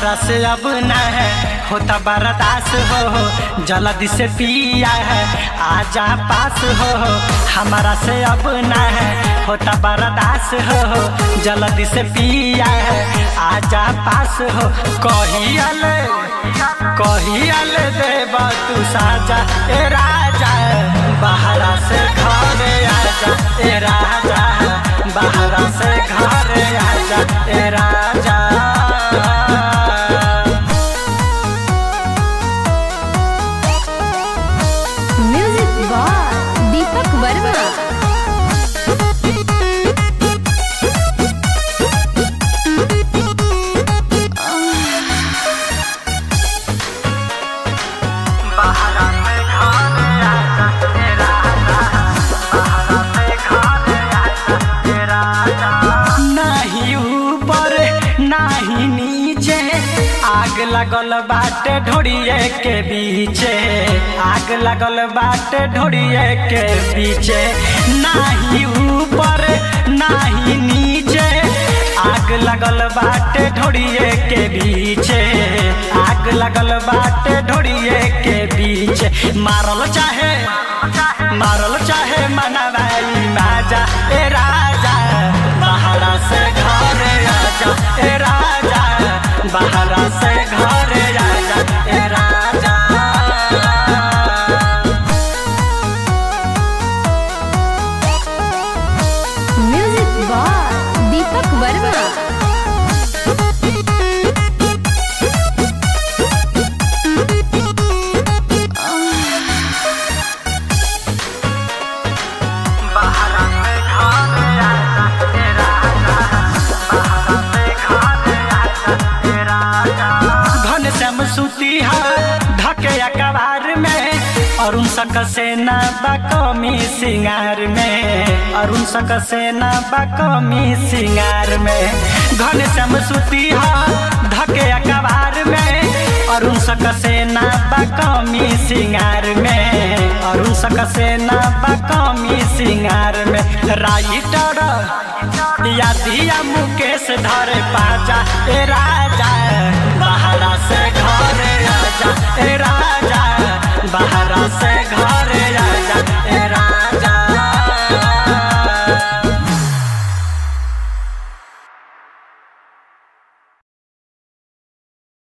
हमारा से अब न है होता बर्दाश्त हो जल्दी से पिया है आजा पास हो हमारा से अब न है होता बर्दाश्त हो जल्दी से पिया है आजा पास हो कहियल कहियल देव तू साजा ए राजा बाहरा से घर आजा ए राजा बाहरा से घर आजा ए राजा म्यूजिक बाय दीपक वर्मा बाहरा से घर आजा ए राजा बाहरा से घर आजा ए राजा नाही ऊपर नाही नीचे आग लगल बाटे ढोड़िए के बीचे आग लगल बाटे ढोड़िए के बीचे नाही ऊपर नाही नीचे आग लगल बाटे ढोड़िए के बीचे आग लगल बाटे ढोड़िए के बीचे मारल चाहे मारल चाहे मनवाई माजा ए राजा बाहरा से घर आजा ए राजा बाहरा से घर आजा ए राजा म्यूजिक बाय दीपक वर्मा बाहरा से घर आजा ए राजा बाहरा से घर आजा ए राजा घन श्याम सुती है ढके अखबार में अरुण सक सेना बकमी सिंगार में अरुण सक सेना बकमी सिंगार में घन श्याम सुती है ढके अखबार में अरुण सक सेना बकमी सिंगार में अरुण सक सेना बकमी सिंगार में राइटर या दिया मुकेश धर पाजा ए राजा बाहरा से घर आजा ए राजा